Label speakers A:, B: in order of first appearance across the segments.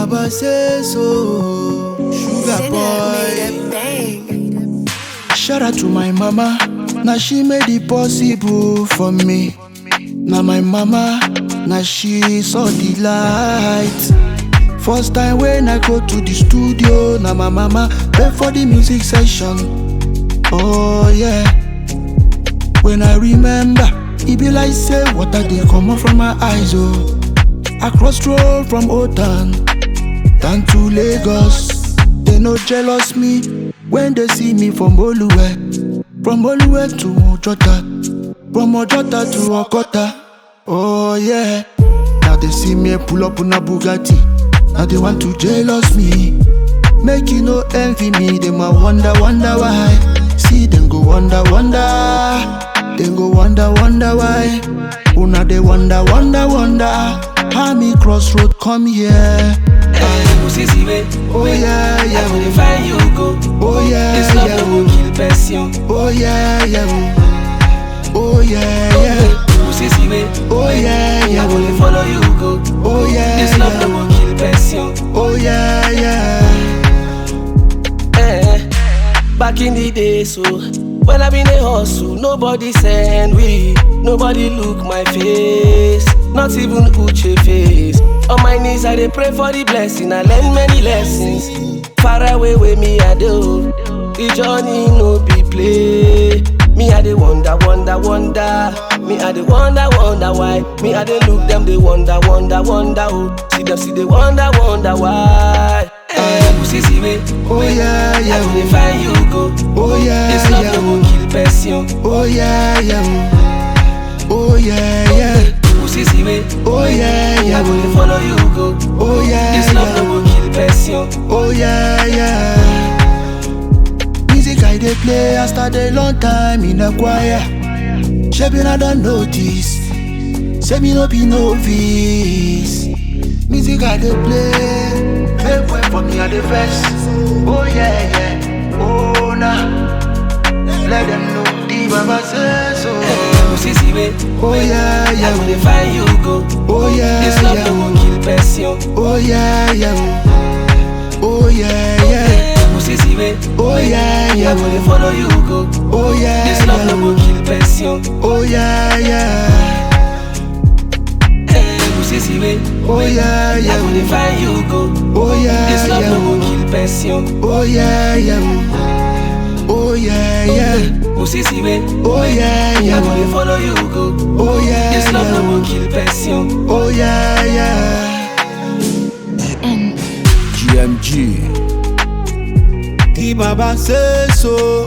A: Baba say so. Sugar
B: Sinner made
A: boy.
B: a bang.
A: Shout out to my mama. Now she made it possible for me. Now my mama, now she saw the light. First time when I go to the studio, now my mama pay for the music session. Oh yeah. When I remember, it be like say water they come out from my eyes oh. I cross road from Otan down to Lagos. They no jealous me when they see me from Oluwe, from Oluwe to Ojota, from Ojota to Okota. Oh yeah, now they see me pull up on a Bugatti. Now they want to jealous me, make you no envy me. They might wonder, wonder why. See them go wonder, wonder. Then go wonder, wonder why. Una they wonder, wonder, wonder. How me crossroad come here?
C: Hey, pussy see me.
A: Oh yeah,
C: I
A: yeah.
C: go dey find you go.
A: Oh yeah,
C: This love
A: yeah.
C: no go kill person.
A: Oh yeah, yeah. Oh yeah, yeah.
C: Pussy see me.
A: Oh yeah,
C: I go
A: yeah.
C: dey follow you go.
A: Oh yeah,
C: This love no
A: yeah.
C: go kill person.
A: Oh yeah, yeah.
C: Eh, back in the day, so when I been a hustle, nobody send we, nobody look my face, not even Uche face. On my knees, I dey pray for the blessing. I learn many lessons. Far away with me, I do. The journey no be play. Me, I dey wonder, wonder, wonder. Me, I dey wonder, wonder why. Me, I dey look them, they wonder, wonder, wonder. Oh, see them, see they wonder, wonder why. Eh, pussy see me.
A: Oh yeah,
C: I go
A: yeah.
C: dey find you go.
A: Oh yeah,
C: This love
A: yeah.
C: no go kill person.
A: Oh yeah, yeah. Oh yeah, yeah.
C: Pussy see me.
A: Oh yeah,
C: I go
A: yeah.
C: dey follow you go.
A: Oh yeah,
C: This love
A: yeah.
C: no go kill person.
A: Oh yeah, yeah. Music I dey play, I started long time in a choir. Shaping I don't notice. Say me no be novice. Music I dey play, make way for me at the first. Oh yeah, yeah. Oh nah. Let them know the Baba say so.
C: Eh, Pussy see me.
A: Oh yeah,
C: I go dey
A: yeah.
C: find you go.
A: Oh yeah,
C: This love
A: yeah.
C: no go kill person.
A: Oh yeah, yeah. Oh yeah, yeah.
C: Eh, Pussy see me.
A: Oh yeah,
C: I go
A: yeah.
C: dey follow you go.
A: Oh yeah,
C: This love no
A: yeah.
C: go kill person.
A: Oh yeah, yeah.
C: Eh, Pussy see me.
A: Oh yeah,
C: I go
A: yeah.
C: dey find you go.
A: Oh yeah,
C: This love no
A: yeah.
C: go kill person.
A: Oh yeah, yeah. Oh yeah, yeah.
C: Pussy see me.
A: Oh yeah,
C: I go
A: yeah.
C: dey follow you go.
A: Oh yeah,
C: This love no
A: yeah.
C: go kill person.
A: Oh yeah, yeah. GMG. The Baba say so.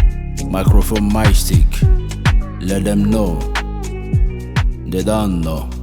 A: Microphone my stick. Let them know. They don't know.